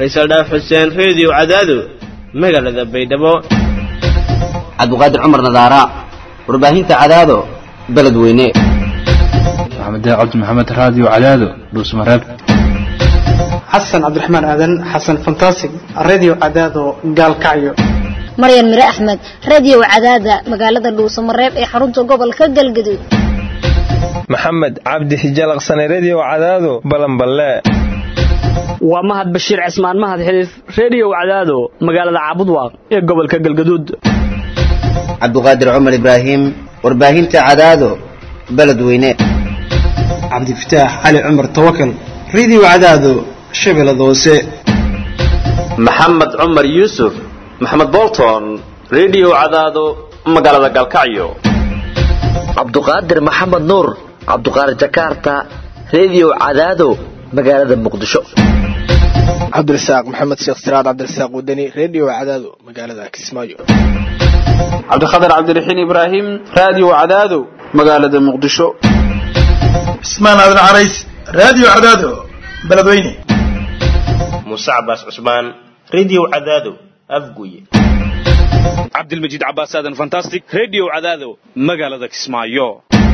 faysal dhaaf xuseen reediyo cadaado magaalada baydhabo cabdiqaadir cumar nadaara warbaahinta cadaado beledweyne maxamed cabdi maxamed raadiyo cadaado dhuusmareeb xasan cabdiraxmaan aadan xasan fantasig radio cadaado gaalkacyo maryan mire axmed radio cadaada magaalada dhuusamareeb ee xarunta gobolka galgaduud maxamed cabdi hijalaqsane redio cadaado balanballe waa mahad bashiir cismaan mahad xiliif reediyow cadaado magaalada caabudwaaq ee gobolka galgaduud cabdiqaadir cumar ibraahim warbaahinta cadaado beledweyne cabdifataax cali cumar tawakal radio cadaado shabeellada hoose maxamed cumar yuusuf maxamed bolton redio cadaado magaalada galkacyo cabduqaadir maxamed nuur cabduqaadir jakarta redio cadaado magaalada muqdisho cabdirasaaq maxamed sheekh siraad cabdirasaaq wadani redio cadaado magaalada kismaayo cabdikhatar cabdiraxiin ibraahim radio cadaado magaalada muqdisho cismaan aadan carays radio cadaado beledweyne muuse cabaas cusmaan redio cadaado afguye cabdilmajiid cabaas aadan fantastic redio cadaado magaalada kismaayo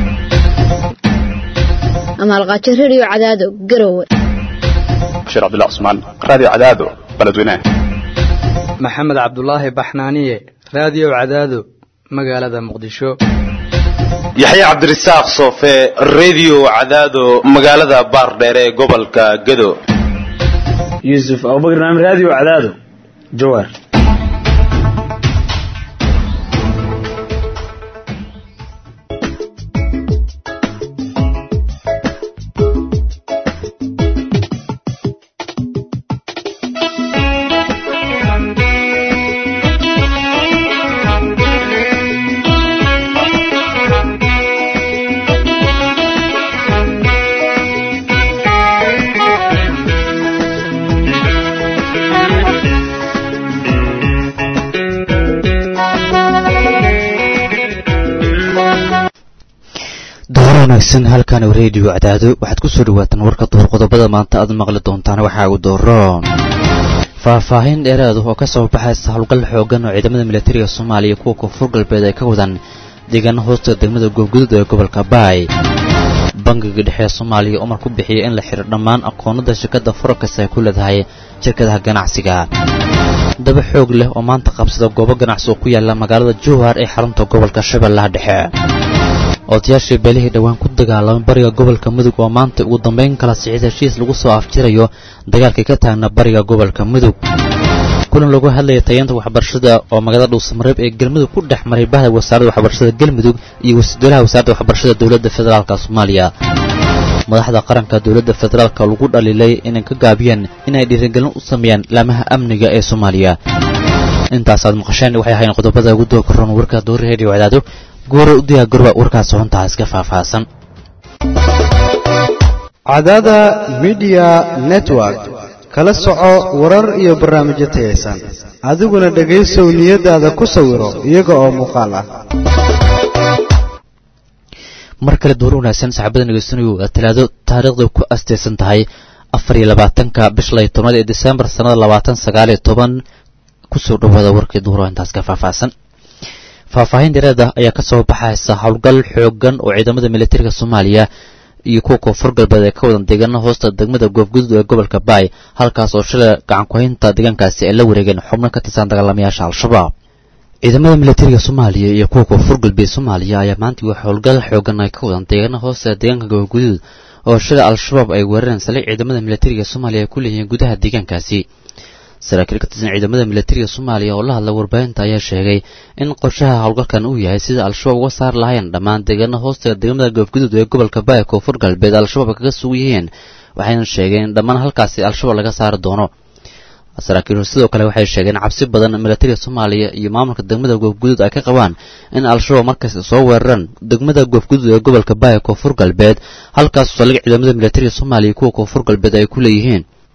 amaalqaajo redio cadaado garowe bashir cabdullah cusmaan radio cadaado beledweyne maxamed cabdulaahi baxnaaniye radio cadaado magaalada muqdisho yaxya cabdirasaaq soofe redio cadaado magaalada baardheere ee gobolka gado yuusuf abubakar naam radio cadaado jawaar wanaagsan halkan reediyo cadaado waxaad ku soo dhawaataan warka duhur qodobada maanta aad maqli doontaan waxaa ugu dooroon faahfaahin dheeraadu oo ka soo baxaysa howlgal xoogan oo ciidamada militariga soomaaliya kuwa koonfur galbeed ay ka wadaan deegaano hoosta degmada goobgudud ee gobolka baay bangiga dhexe ee soomaaliya umar ku bixiyay in la xidho dhammaan aqoonada shirkadda forakas ay ku leedahay shirkadaha ganacsiga daba xoog leh oo maanta qabsada goobo ganacsi oo ku yaala magaalada jowhar ee xarunta gobolka shabeellaha dhexe odayaashii beelihii dhowaan ku dagaalamay bariga gobolka mudug oo maanta ugu dambayn kala sicid heshiis lagu soo afjirayo dagaalkii ka taagna bariga gobolka mudug kulan lagu hadlaya tayeenta waxbarashada oo magaalada dhuusamareeb ee galmudug ku dhex maray bahda wasaaradda waxbarashada galmudug iyo wasiidolaha wasaaradda waxbarashada dowladda federaalka soomaaliya madaxda qaranka dowladda federaalka lagu dhaliilay inay ka gaabiyeen inay dhiirigelin u sameeyaan laamaha amniga ee soomaaliya intaasaad maqasheen waxay ahayn qodobada ugu doo karoon warka doori reediyo cadaado goora u diyaa gorba warkaas xuntaa iska faahfaahsan cadaada midiya network kala soco warar iyo barnaamijyo tayaysan adiguna dhegaysow niyadaada ku sawiro iyaga oo muuqaal ah mar kale door wanaagsan saxaabada nagaysanayo waa talaado taariikhda ku asteysan tahay afar iyo labaatanka bisha lay tobnaad ee desembar sannada labaatan sagaal iyo toban kusoo dhawaada warkii duuro intaas ka faahfaahsan faahfaahin dheeraed ah ayaa ka soo baxaysa howlgal xoogan oo ciidamada militariga soomaaliya iyo kuwa koonfur galbeed ee ka wadan deegaana hoosta degmada goobgudud ee gobolka baay halkaas oo shalay gacankuhaynta deegaankaasi ay la wareegeen xubno ka tirsan dagaalamayaasha al-shabaab ciidamada militariga soomaaliya iyo kuwa koonfur galbeed soomaaliya ayaa maanta wax howlgal xoogan ay ka wadan deegaana hoosta deegaanka goobgudud oo shalay al-shabaab ay weerareen salay ciidamada militariga soomaaliya ay ku leeyihiin gudaha deegaankaasi saraakiil ka tirsan ciidamada militariga soomaaliya oo la hadla warbaahinta ayaa sheegay in qorshaha howlgalkan uu yahay sida al-shabaab uga saar lahayn dhammaan deegaana hoosta degmada goobgudud ee gobolka baaya koonfur galbeed al-shabaab kaga sugan yihiin waxayna sheegeen in dhammaan halkaasi al-shabaab laga saari doono saraakiil sidoo kale waxay sheegeen cabsi badan militariga soomaaliya iyo maamulka degmada goobgudud ay ka qabaan in al-shabaab markaas soo weeraraan degmada goobgudud ee gobolka baaya koonfur galbeed halkaas saldhig ciidamada militariga soomaaliya kuwa koonfur galbeed ay ku leeyihiin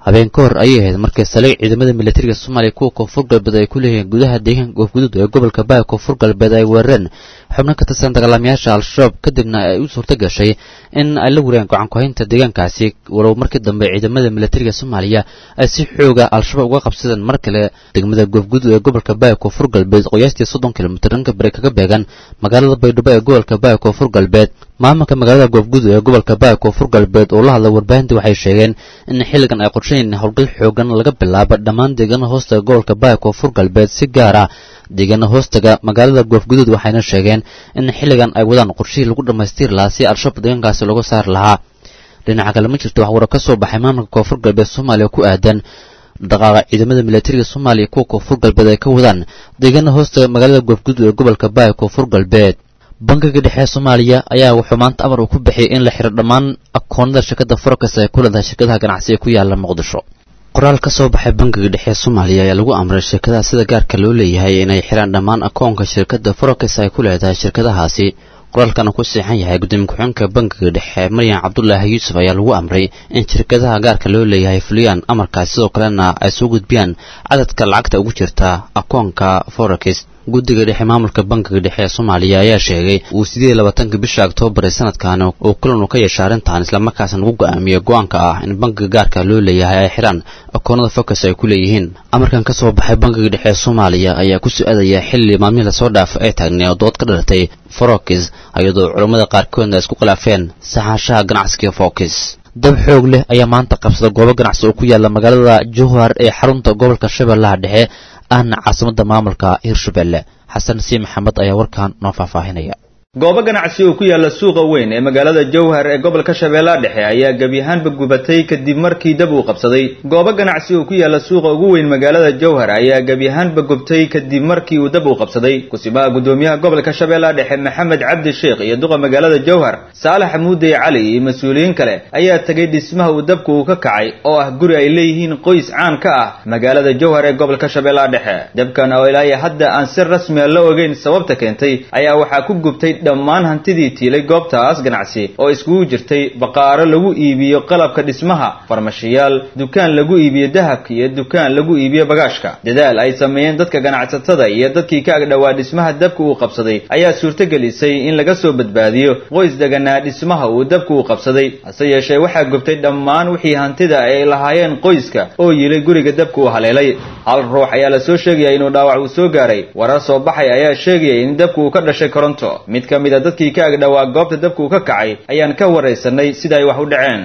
habeen ka hor ayay ahayd markii saliig ciidamada militariga soomaaliya kuwa koonfur galbeed ay ku leeyihiin gudaha deegaanka goofguduud ee gobolka baaya koonfur galbeed ay weerareen xubno ka tirsan dagaalamayaasha al-shabaab kadibna ay u suurto gashay in ay la wareegaan gacan ku-haynta deegaankaasi walow markii dambe ciidamada militariga soomaaliya ay si xooga al-shabaab uga qabsadeen mar kale degmada goofguduud ee gobolka baaya koonfur galbeed qoyaastii soddon kilomitir dhanka bari kaga beegan magaalada baydhabo ee gobolka baaya koonfur galbeed maamulka magaalada goofguduud ee gobolka baaya koonfur galbeed oo la hadla warbaahinta waxay sheegeen in xilligan ay qorshayn howlgal xoogan laga bilaabo dhammaan deegaana hoostaga gobolka baaya koonfur galbeed si gaar ah deegaana hoostaga magaalada goofguduud waxayna sheegeen in xilligan ay wadaan qorshihii lagu dhammaystiri lahaa si al-shabaab deegaankaasi looga saari lahaa dhinaca kale ma jirto wax waro ka soo baxay maamulka koonfur galbeed soomaaliya ku aadan dhaqaaqa ciidamada militariga soomaaliya kuwa koonfur galbeed ay ka wadaan deegaana hoostaga magaalada goofguduud ee gobolka baaya koonfur galbeed bankiga dhexe soomaaliya ayaa wuxuu maanta amar uu ku bixiyay in la xiro dhammaan akoonada shirkadda forex ay ku leedahay shirkadaha ganacsi ee ku yaala muqdisho qoraal ka soo baxay bankiga dhexe soomaaliya ayaa lagu amray shirkadaha sida gaarka loo leeyahay inay xiraan dhammaan akoonka shirkadda forex ay ku leedahay shirkadahaasi qoraalkana ku siixan yahay gudoomiye ku-xigeenka bankiga dhexe maryan cabdulaahi yuusuf ayaa lagu amray in shirkadaha gaarka loo leeyahay fuliyaan amarkaas sidoo kalena ay soo gudbiyaan cadadka lacagta ugu jirta akoonka forex guddiga dhexe maamulka bankiga dhexe ee soomaaliya ayaa sheegay uu sideed labaatanka bisha oktoobar ee sanadkan uu kulan uu ka yeesha arrintan islamarkaasna lagu go-aamiyey go-aanka ah in bankiga gaarka loo leeyahay ay xidhaan akoonada focus ay ku leeyihiin amarkan ka soo baxay bankiga dhexe ee soomaaliya ayaa ku su-aadaya xilli maalmihii lasoo dhaafay ay taagnay oo dood ka dhalatay forokis iyadoo culammada qaarkoodna isku khilaafeen saxaashaha ganacsiga fokis dab xoog leh ayaa maanta qabsada goobo ganacsi oo ku yaala magaalada jowhar ee xarunta gobolka shabeellaha dhexe ahna caasimadda maamulka hirshabelle xasan sii maxamed ayaa warkan noo faahfaahinaya goobo ganacsi oo ku yaala suuqa weyn ee magaalada jowhar ee gobolka shabeellaha dhexe ayaa gebi ahaanba gubatay kadib markii dab uu qabsaday goobo ganacsi oo ku yaala suuqa ugu weyn magaalada jowhar ayaa gebi ahaanba gubtay kadib markii uu dab uu qabsaday kusimaha gudoomiyaha gobolka shabeellaha dhexe maxamed cabdi sheekh iyo duqa magaalada jowhar saalax muudey cali iyo mas-uuliyiin kale ayaa tegay dhismaha uu dabku uu ka kacay oo ah guri ay leeyihiin qoys caan ka ah magaalada jowhar ee gobolka shabeellaha dhexe dabkan oo ilaahay hadda aan si rasmiya la ogeyn sababta keentay ayaa waxaa ku gubtay dhammaan hantidii tiilay goobtaas ganacsi oo iskugu jirtay baqaaro lagu iibiyo qalabka dhismaha farmashiyaal dukaan lagu iibiyo dahabka iyo dukaan lagu iibiyo bagaashka dadaal ay sameeyeen dadka ganacsatada iyo dadkii ka agdhowaa dhismaha dabka uu qabsaday ayaa suurtogelisay in laga soo badbaadiyo qoys deganaa dhismaha uu dabka uu qabsaday hase yeeshee waxaa gubtay dhammaan wixii hantida ay lahaayeen qoyska oo yilay guriga dabka uu haleelay hal ruux ayaa la soo sheegaya inuu dhaawac uu soo gaaray warar soo baxay ayaa sheegaya in dabka uu ka dhashay koronto mid ka mid a dadkii ka agdhowaa goobta dabka uu ka kacay ayaan ka waraysanay sida ay wax u dhaceen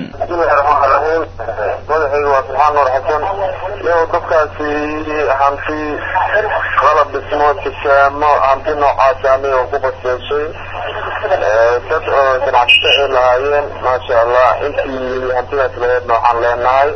magacayga waa subxaan nuur xasan yow dabkaasi hanti qalab dhismo tisaamo hanti noocaas ani oo ku baseeshay dad oo ganacsato ay lahaayeen maasha allah intii hantidaas laheedna waxaan leenahay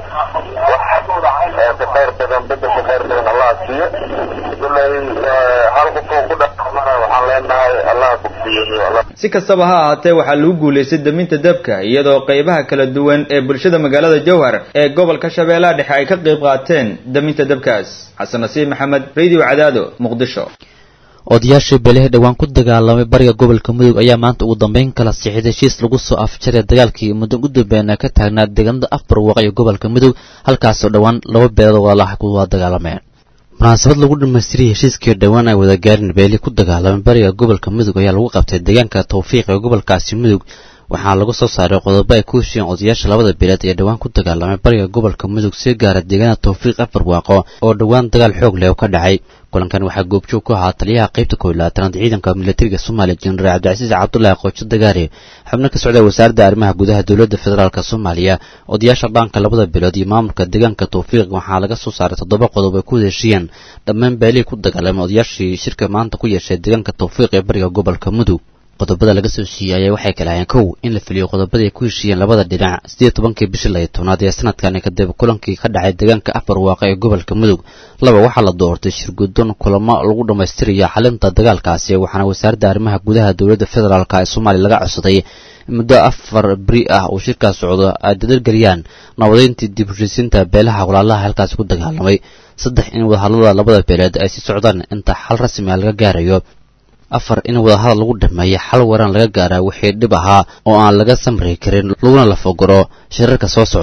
wax baqayr badan bedel baqayr badan allah siiyo ilay hal qof oo ku dhaqmana waxaan leenahay allah bogsiyo si kastaba ha ahaatee waxaa lagu guulaystay daminta dabka iyadoo qaybaha kala duwan ee bulshada magaalada jowhar ee gobolka shabeellaha dhexe ay ka qayb qaateen daminta dabkaas xasan nasiib maxamed radio cadaado muqdisho odayaashii beelihii dhowaan ku dagaalamay bariga gobolka mudug ayaa maanta ugu dambeyn kala siixday heshiis lagu soo afjaray dagaalkii muddo u dambeena ka taagnaa deegaanada afbar waaqi ee gobolka mudug halkaasoo dhowaan laba beelood walaalaha ku wada dagaalameen munaasabad lagu dhammaystiriyay heshiiskii dhowaan ay wada gaarin beeli ku dagaalamay bariga gobolka mudug ayaa lagu qabtay deegaanka tawfiiq ee gobolkaasi mudug waxaana lagu soo saaray qodobo ay ku heshiiyeen odayaasha labada beeleed ee dhowaan ku dagaalamay bariga gobolka mudug si gaara deegaanada tawfiiq afar waaqo oo dhowaan dagaal xoog leh oo ka dhacay kulankan waxaa goobjoog ku ahaa taliyaha qaybta koob iyo labaatanaad ciidanka militariga soomaaliya jenaraal cabdicasiis cabdulaahi qoojo dagaari xubno ka socda wasaaradda arrimaha gudaha dowladda federaalk soomaaliya odayaasha dhaanka labada bilood iyo maamulka deegaanka tawfiiq waxaa laga soo saaray toddoba qodob ay ku heshiiyeen dhammaan beelihii ku dagaalamay odayaashii shirka maanta ku yeeshay deegaanka tawfiiq ee bariga gobolka mudug qodobada laga soo siiyey ayaa waxay kala hayeen kow in la fuliyo qodobadii ay ku heshiiyeen labada dhinac siddeed tobankii bishii layo tobnaad ee sanadkani kadib kulankii ka dhacay deegaanka afar waaqa ee gobolka mudug laba waxaa la doortay shirgudon kulamo lagu dhammaystirayo xalinta dagaalkaasi waxaana wasaaradda arrimaha gudaha dowladda federaalk ee soomaaliya laga codsaday muddo afar beri ah uu shirkaas socdo ay dadalgeliyaan nabadeyntii dib heshiisiinta beelaha walaalaha halkaasi ku dagaalamay saddex in wadahadlada labada beeleed ay sii socdaan inta xal rasmi ah laga gaarayo afar in wadahadal lagu dhameeyo xal waran laga gaaraa wixii dhib ahaa oo aan laga samri karin laguna la fogoro shirarka soo socda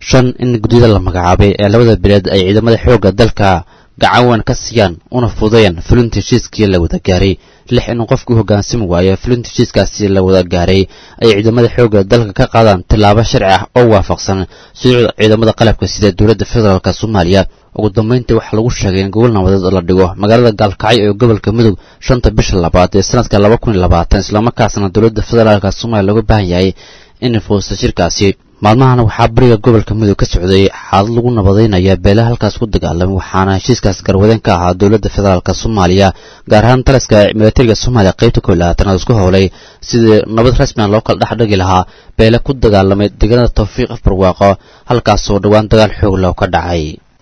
shan in guddiyada la magacaabay ee labada bileed ay ciidamada xoogga dalka gacan weyn ka siiyaan una fududeeyaan fulinta heshiiskii la wada gaaray lix in qofkii u hoggaansami waayo fulinta heshiiskaasi la wada gaaray ay ciidamada xoogga dalka ka qaadaan tillaabo sharci ah oo waafaqsan shuruucda ciidamada qalabka sida dowladda federaalk soomaaliya ugu dambayntii waxaa lagu sheegay in gobol nabadeed oo la dhigo magaalada gaalkacyo ee gobolka mudug shanta bisha labaad ee sanadka laba kun iyo labaatan islamarkaasna dowladda federaalk soomaaliya looga baahan yahay inay fuusta shirkaasi maalmahana waxaa bariga gobolka mudug ka socday xaalad lagu nabadaynaya beelaha halkaas ku dagaalamay waxaana heshiiskaas garwadeen ka ahaa dowladda federaalk soomaaliya gaar ahaan taliska milatariga soomaaliya qaybta kow labaatanaad isku howlay sidii nabad rasmian loo kala dhex dhigi lahaa beele ku dagaalamay deegaanada tawfiiq afbarwaaqo halkaasoo dhowaan dagaal xoog leh ka dhacay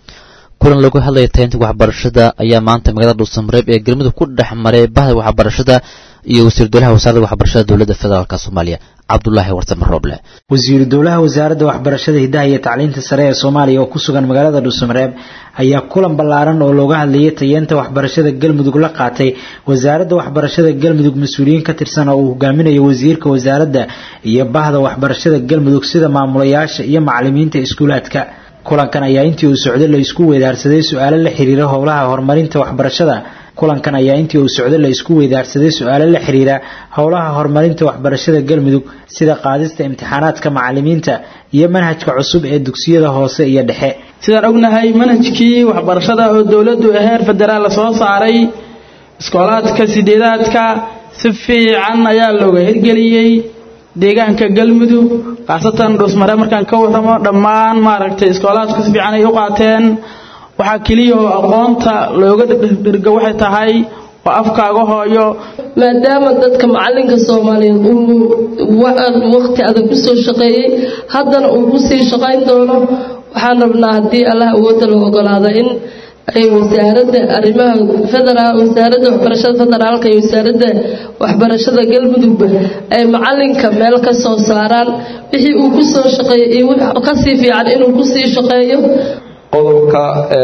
kulan lagu hadlaya taynta waxbarashada ayaa maanta magaalada dhuusamareeb ee galmudug ku dhex maray bahda waxbarashada iyo wasiir dowlaha wasaaradda waxbarashada dowladda federaalk soomaaliya cabdulaahi warsame rooble wasiiru dowlaha wasaaradda waxbarashada hidaha iyo tacliinta sare ee soomaaliya oo ku sugan magaalada dhuusamareeb ayaa kulan ballaaran oo looga hadlayay tayeenta waxbarashada galmudug la qaatay wasaaradda waxbarashada galmudug mas-uuliyiin ka tirsan oo uu hogaaminayo wasiirka wasaaradda iyo bahda waxbarashada galmudug sida maamulayaasha iyo macalimiinta iskuulaadka kulankan ayaa intii uu socday la isku weydaarsaday su-aalo la xiriira howlaha horumarinta waxbarashada kulankan ayaa intii uu socday la isku weydaarsaday su-aalo la xiriira howlaha horumarinta waxbarashada galmudug sida qaadista imtixaanaadka macalimiinta iyo manhajka cusub ee dugsiyada hoose iyo dhexe sidaan ognahay manhajkii waxbarashada oo dowladdu heer federaal soo saaray iskoolaadka sideedaadka si fiican ayaa looga hirgeliyey deegaanka galmudug khaasatan dhuusmare markaan ka warramo dhammaan maaragtay iskoolaadku si fiican ay u qaateen waxaa keliya oo aqoonta looga dhirga waxay tahay waa afkaaga hooyo maadaama dadka macalinka soomaaliyeed uu waqti adag u soo shaqeeyey haddana uu ku sii shaqayn doono waxaan rabnaa haddii allah awoodda la ogolaado in ay wasaaradda arrimaha federaal wasaaradda waxbarashada federaalka iyo wasaaradda waxbarashada galmudugba ay macalinka meel ka soo saaraan wixii uu ku soo shaqeeyo iyo kasii fiican inuu kusii shaqeeyo qodobka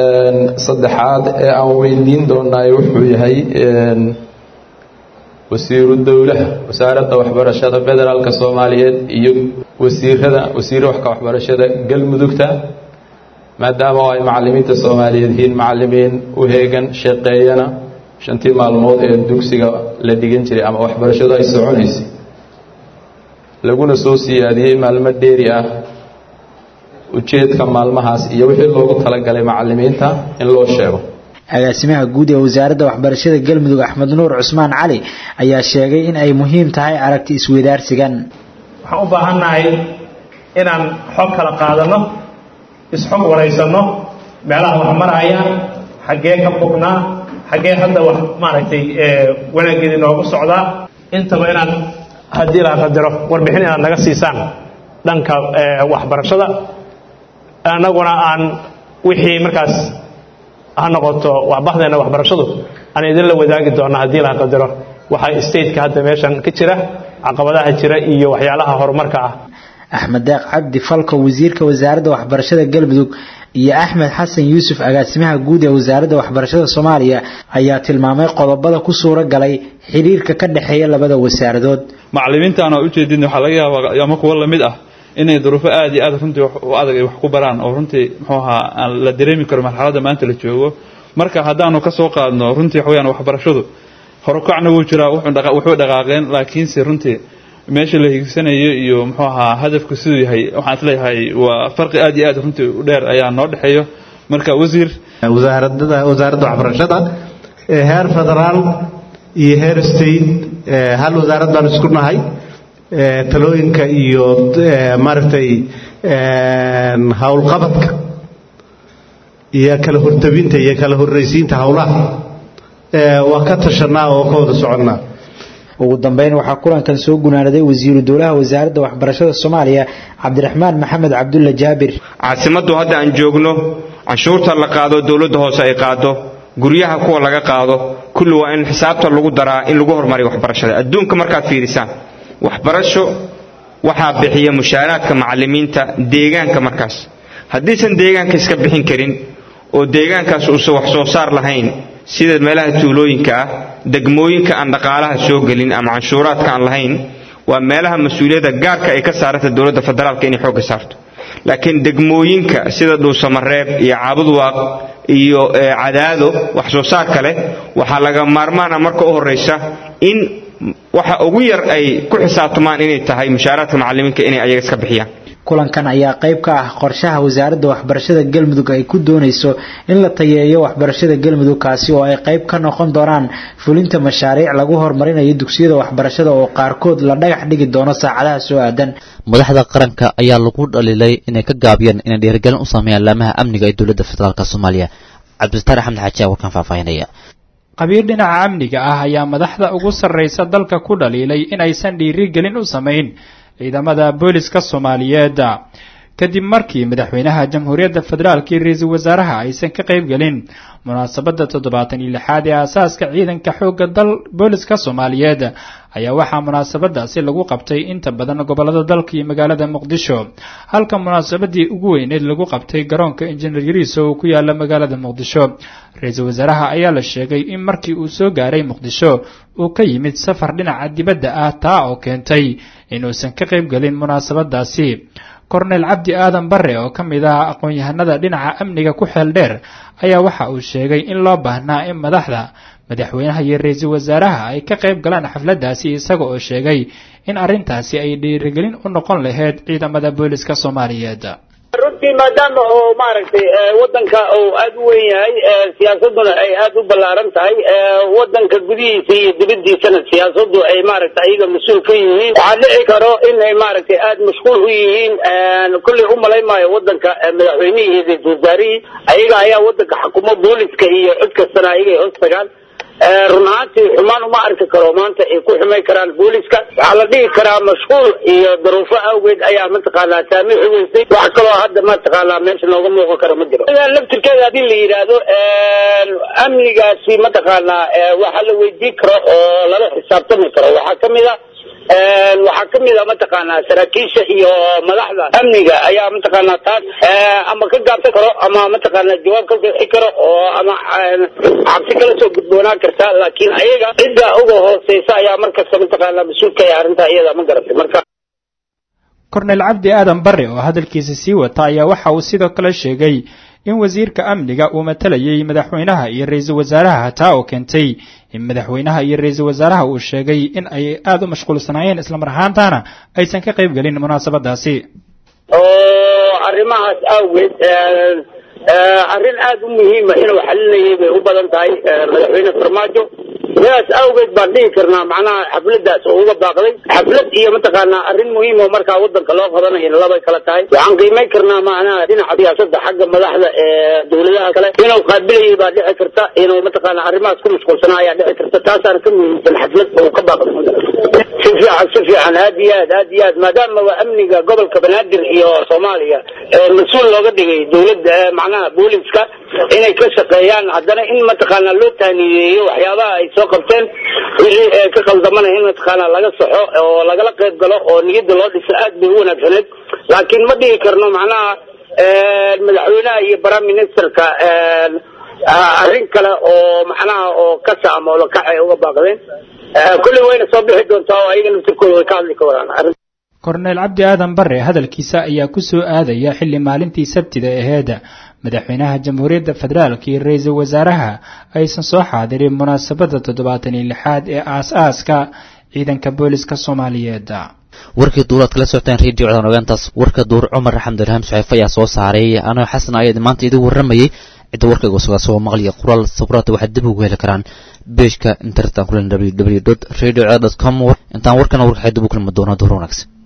saddexaad ee aan weydiin doonaay wuxuu yahay wasiiru dowlaha wasaaradda waxbarashada federaalka soomaaliyeed iyo wasiirada wasiir waxka waxbarashada galmudugta maadaama ay macalimiinta soomaaliyeed yihiin macalimiin u heegan shaqeeyana shantii maalmood ee dugsiga la dhigan jiray ama waxbarashadu ay soconaysay laguna soo siyaadiyey maalmo dheeri ah ujeedka maalmahaas iyo wixii loogu talagalay macalimiinta in loo sheego agaasimaha guud ee wasaaradda waxbarashada galmudug axmed nuur cusmaan cali ayaa sheegay in ay muhiim tahay aragti isweydaarsigan waxaan u baahannahay inaan xog kala qaadano isxog waraysanno meelaha wax marayaan xaggee ka bognaa xaggee hadda wax maaragtay wanaaggeeda inoogu socdaa intaba inaan haddii la qadaro warbixin inaad naga siisaan dhanka waxbarashada annaguna aan wixii markaas ha noqoto waxbahdeenna waxbarashadu aan idinla wadaagi doonna haddii la qadaro waxaa stateka hadda meeshan ka jira caqabadaha jira iyo waxyaalaha horumarka ah axmed deeq cabdi falko wasiirka wasaaradda waxbarashada galmudug iyo axmed xasan yuusuf agaasimaha guud ee wasaaradda waxbarashada soomaaliya ayaa tilmaamay qodobada ku suura galay xiriirka ka dhexeeya labada wasaaradood macalimiintaan oo ujeedin waxaa laga yaabaa ama kuwo lamid ah inay duruufo aad iyo aad runtii u adag ay wax ku baraan oo runtii muxuu ahaa aan la dareemi karo marxaladda maanta la joogo marka haddaanu ka soo qaadno runtii waxa weyaan waxbarashadu horukacna wuu jiraa wuxuu dhaqaaqeen laakiinse runtii meesha la higsanayo iyo muxuu ahaa hadafku siduu yahay waxaan isleeyahay waa farqi aad iyo aad runtii u dheer ayaa noo dhexeeyo marka wasiir wasaaradada wasaaradda waxbarashada heer federaal iyo heer state hal wasaarad baan isku nahay talooyinka iyo maaragtay howlqabadka iyo kala hortabinta iyo kala horraysiinta howlaha waa ka tashanaa oo ka wada soconnaa ugu dambeyn waxaa kulankan soo gunaanaday wasiiru dowlaha wasaaradda waxbarashada soomaaliya cabdiraxmaan maxamed cabdulla jaabir caasimaddu hadda aan joogno canshuurta la qaado dowladda hoose ay qaado guryaha kuwa laga qaado kulli waa in xisaabta lagu daraa in lagu horumariyo waxbarashada adduunka markaad fiirisaan waxbarasho waxaa bixiya mushaaraadka macalimiinta deegaanka markaas haddiisan deegaanka iska bixin karin oo deegaankaas uusan wax soo saar lahayn sida meelaha tuulooyinka ah degmooyinka aan dhaqaalaha soo gelin ama canshuuraadka aan lahayn waa meelaha mas-uuliyadda gaarka ay ka saaranta dowladda federaalka inay xoogga saarto laakiin degmooyinka sida dhuusamareeb iyo caabudwaaq iyo cadaado wax soo saarka leh waxaa laga maarmaana marka u horraysa in waxa ugu yar ay ku xisaabtamaan inay tahay mushaaraadka macallimiinka inay ayaga iska bixiyaan kulankan ayaa qayb ka ah qorshaha wasaaradda waxbarashada galmudug ay ku doonayso in la tayeeyo waxbarashada galmudug kaasi oo ay qayb ka noqon doonaan fulinta mashaariic lagu horumarinayo dugsiyada waxbarashada oo qaarkood la dhagax dhigi doono saacadaha soo aadan madaxda qaranka ayaa lagu dhaliilay inay ka gaabiyeen inay dhiirigelin u sameeyaan laamaha amniga ee dowladda federaalk soomaaliya cabdisataar axmed xaaji aa warkan faahfaahinaya qabiir dhinaca amniga ah ayaa madaxda ugu sarraysa dalka ku dhaliilay inaysan dhiirigelin u samayn ciidamada booliska soomaaliyeed kadib markii madaxweynaha jamhuuriyadda federaalk iyo ra-iisul wasaaraha aysan ka qayb gelin munaasabadda toddobaatan iyo lixaad ee aasaaska ciidanka xoogga dal booliska soomaaliyeed ayaa waxaa munaasabadaasi lagu qabtay inta badan gobolada dalka iyo magaalada muqdisho halka munaasabadii ugu weyneed lagu qabtay garoonka injineer yariiso oo ku yaala magaalada muqdisho ra-iisul wasaaraha ayaa la sheegay in markii uu soo gaaray muqdisho uu ka yimid safar dhinaca dibadda ah taa oo keentay inuusan ka qayb gelin munaasabadaasi korneyl cabdi aadan bare oo ka mid ah aqoon-yahanada dhinaca amniga ku xeel dheer ayaa waxa uu sheegay in loo baahnaa in madaxda madaxweynaha iyo ra-iisul wasaaraha ay ka qayb galaan xafladdaasi isaga oo sheegay in arrintaasi ay dhiirigelin u noqon lahayd ciidamada booliska soomaaliyeed runtii maadaama oo maaragtay wadanka uu aada u weyn yahay siyaasaduna ay aada u ballaaran tahay wadanka gudihiisa iyo dibadiisana siyaasadu ay maaragtay ayaga mas-uul ka yihiin waxaa dhici karo inay maaragtay aada mashquul u yihiin kulley u malayn maayo wadanka madaxweynihii iyo ra-isul wasaarihii ayaga ayaa wadanka xukumo booliska iyo cid kastana ayaga ay hoos tagaan run ahaantii xumaan uma arki karo maanta ay ku xumay karaan booliska waxaa la dhihi karaa mashquul iyo daruufo awgeed ayaa mataqaanaa saamixi weysay wax kaloo hadda mataqaanaa meesha nooga muuqan karo ma jiro laftirkeeda haddii la yidhaahdo amnigaasi mataqaanaa waxa la weydiin karo oo lala xisaabtami karo waxaa kamid a waxaa kamid a mataqaanaa saraakiisha iyo madaxda amniga ayaa mataqaanaa taas ama ka gaabsan karo ama mataqaanaa jawaab ka bixi karo oo ama cabsi kala soo gudboonaan karta laakiin ayaga cidda uga hooseysa ayaa markasta mataqaanaa mas-uulka ee arrinta iyada ma garatay marka korneyl cabdi aadan bare oo hadalkiisa sii wata ayaa waxa uu sidoo kale sheegay in wasiirka amniga uu matalayay madaxweynaha iyo ra-iisul wasaaraha taa oo keentay in madaxweynaha iyo ra-iisul wasaaraha uu sheegay in ay aada u mashquulsanaayeen islamar ahaantaana aysan ka qayb gelin munaasabadaasi oo arrimahaas awgeed arrin aada u muhiima inuu xalinayay bay u badan tahay madaxweyne farmaajo sidaas awgeed baan dhihi karnaa macnaha xafladaas oo uga baaqday xaflad iyo mataqaanaa arrin muhiim oo markaa wadanka loo qabanayo labay kala tahay waxaan qiimayn karnaa macnaha dhinaca siyaasadda xagga madaxda ee dowladaha kale inuu qaabilayay baa dhici karta inuu mataqaanaa arrimahaas ku mashquulsanaa ayaa dhici karta taasaana ka muhiimsan xaflad oo ka baaqday si fiican si fiican aad iyo aad aad iyo aad maadaama waa amniga gobolka banaadir iyo soomaaliya mas-uul looga dhigay dowladda macnaha booliska inay ka shaqeeyaan haddana in mataqaanaa loo taaniyeeyo waxyaabaha ay soo qabteen wixii ka qaldamana in mataqaanaa laga saxo oo lagala qayb galo oo niyadda loo dhiso aad bay u wanaagsaneed laakiin ma dhihi karno macnaha madaxweynaha iyo prime ministerka arrin kale oo macnaha oo ka saamoola kac ay uga baaqdeen kulli wayna soo bixi doontaa oo ayaga naftirkooda way ka hadli ka wadaan korneyl cabdi aadan bare hadalkiisa ayaa ku soo aadaya xilli maalintii sabtida aheed madaxweynaha jamhuuriyadda federaalk iyo ra-iisul wasaaraha aysan soo xaadirin munaasabadda toddobaatan iyo lixaad ee aas-aaska ciidanka booliska soomaaliyeed warkii duuraad kala socoteen radio codaan ogaantaas warka duur cumar xamdulhaam suxeef ayaa soo saaray anoo xasan ayaa maanta idin warramayay cidda warkayga sugaa soo maqliya qoraal sabraata waxaad dib ugu heli karaan beejka internetan kulen www radio com intaan warkana warkaxay dib u kulmi doono duur wanaagsan